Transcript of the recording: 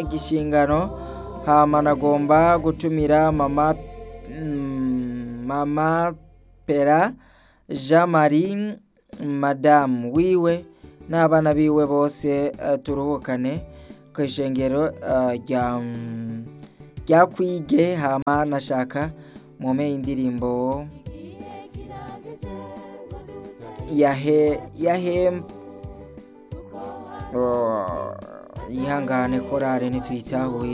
gishingano hama nagomba gutumira mama mm, mama pera jean marie madamu wiwe n'abana biwe bose eh, turuhukane kw'ishengero eh, rya mm, rya kwige hama nashaka mume indirimbo yahe yahe oh, yihangane korale ntituyitahuye